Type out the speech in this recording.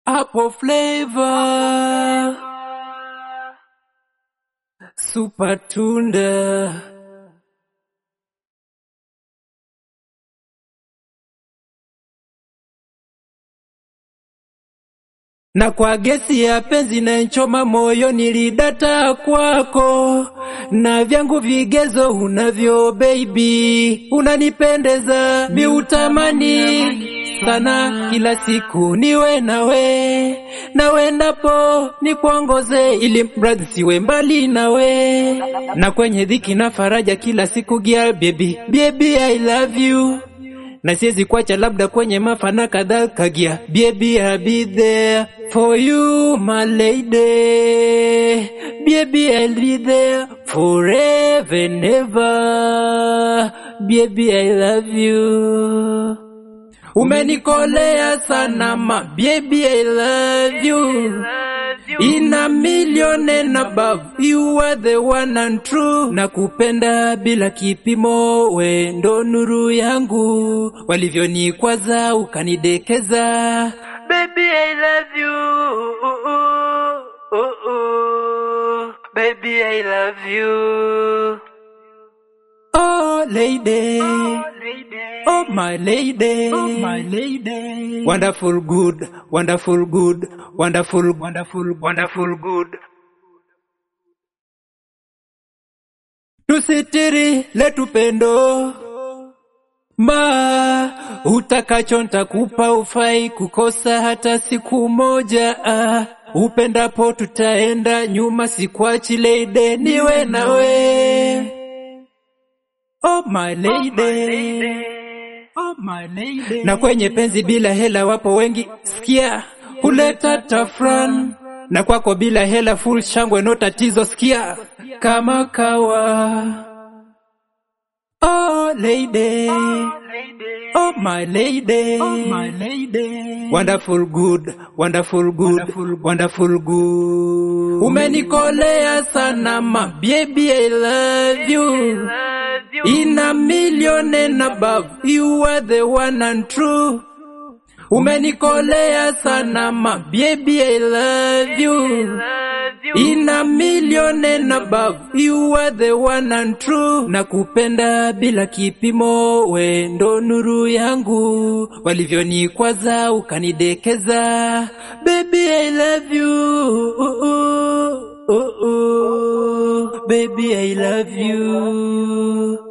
Apple flavor. Super tunda. na kwa gesi ya penzi na nchoma moyo nilidata kwako, na vyangu vigezo unavyo baby, unanipendeza miutamani sana, kila siku niwe nawe, nawe ndapo nikuongoze, ili mradi siwe mbali nawe, na kwenye dhiki na faraja kila siku gia baby, baby I love you na siwezi kuacha labda kwenye mafana kadhaa kagia baby I'll be there for you my lady baby I'll be there forever and ever baby I love you umenikolea sana ma baby I love you in a million and above you are the one and true na kupenda bila kipimo we ndo nuru yangu walivyonikwaza ukanidekeza baby I love you baby I love you oh lady Oh my lady, oh my lady, wonderful good, wonderful good, wonderful, wonderful, wonderful good. Tusitiri letu pendo ma utakacho ntakupa, ufai kukosa hata siku moja. Ah, upendapo tutaenda nyuma, sikwachi lady, niwe nawe. Oh my lady. Oh my lady. Na kwenye penzi bila hela wapo wengi, sikia huleta tafran, na kwako bila hela full shangwe, no tatizo, sikia kama kawa. Oh lady, oh my lady, oh my lady, wonderful good, wonderful good, wonderful good. Umenikolea sana ma baby, I love you. In a million and above, you are the one and true. Umenikolea sana ma baby, I love you. In a million and above, you are the one and true. Na kupenda bila kipimo, we ndo nuru yangu, walivyonikwaza ukanidekeza. Baby, I love you. Baby, I love you.